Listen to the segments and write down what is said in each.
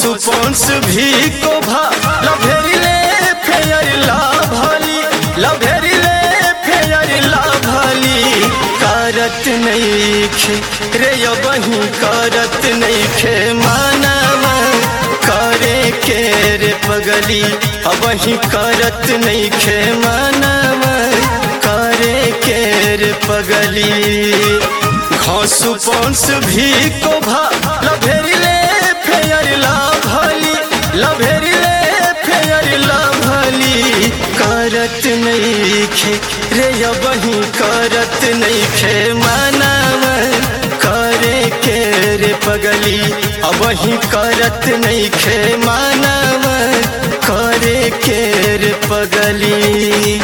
घसुपंस भी को भा लभेरिले फेयर लाभली लभेरिले फेयर लाभली करत नईखे रे बही करत नईखे मानव करे के रे पगली अबही करत नईखे मानव करे के रे पगली घसु पंस भी को भा लभेरिले फेयर लाभली लभेरिले फेयर लाभली करत नईखे रे बही करत नईखे मानव करे के रे पगली अबही करत नईखे मानव करे के रे पगली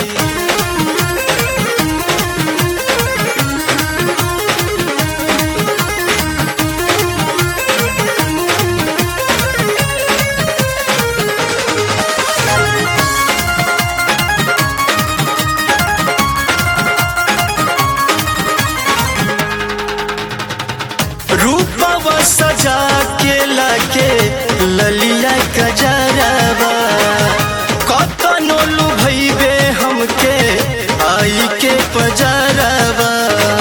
रूपवा सजा के लाके ललिया गजरवा कतनो लुभैबे हमके आई के पजरवा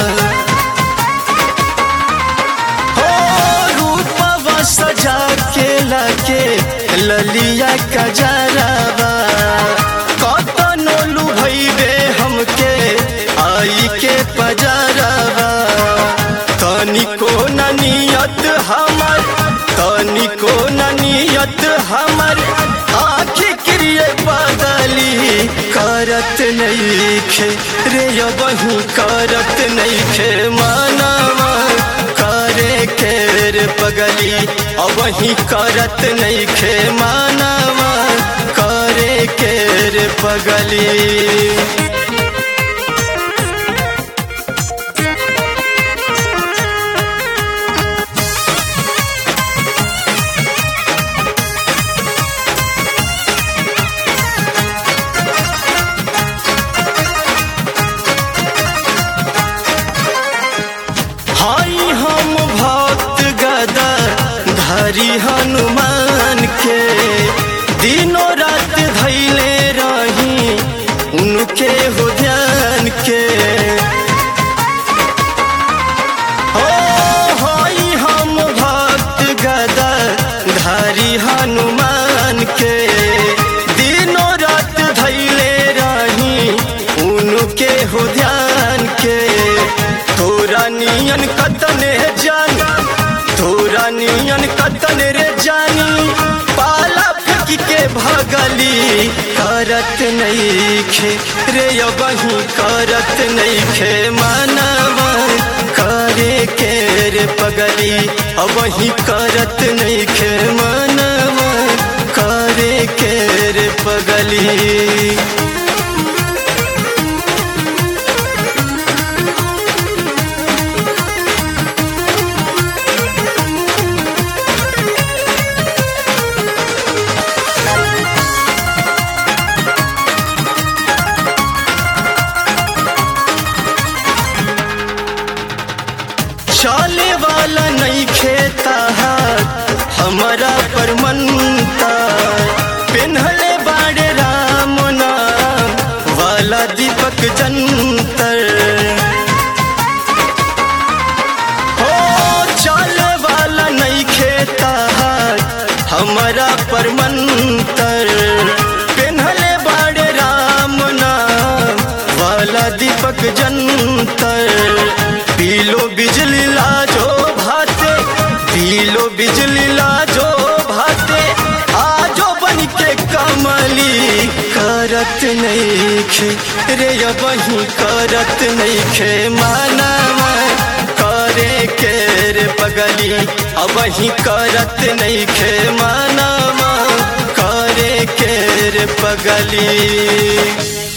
हो रूपवा सजा के लाके ललिया गजरवा कतनो लुभैबे हमके आई के पजरवा तनिको न नियत हमर तनिको न नियत हमर आखि क्रिय बदली करत नईखे रे बही करत नईखे मानवा करे के रे पगली अबही करत नईखे मानवा करे के रे पगली हाई हम भक्त गदा धरी हनुमान के दिनों रात धैले रही उनके हो ध्यान के हो हाई हम भक्त गदा धरी हनुमान के दिनों रात धैले रही उनके हो ध्यान के तोरा नियन कतने जान तोरा नियन कतन रे जानी पाला फेंक के भगली करत नईखे रे बही करत नईखे मानवा करे के रे पगली अबही करत नईखे मानवा करे के रे पगली चले वाला नहीं खेता हमारा पर मनता पेन्हले बाड़े राम नाम वाला दीपक जंतर हो चले वाला नहीं खेता हमारा पर मंतर पेन्हले बाड़े राम नाम वाला दीपक जंतर पीलो बिजली लाजो भाते पीलो बिजली लाजो भाते आजो बन के कमली करत नईखे रे बही करत नईखे मानवा करे के रे पगली अबही करत नईखे मानवा करे के रे पगली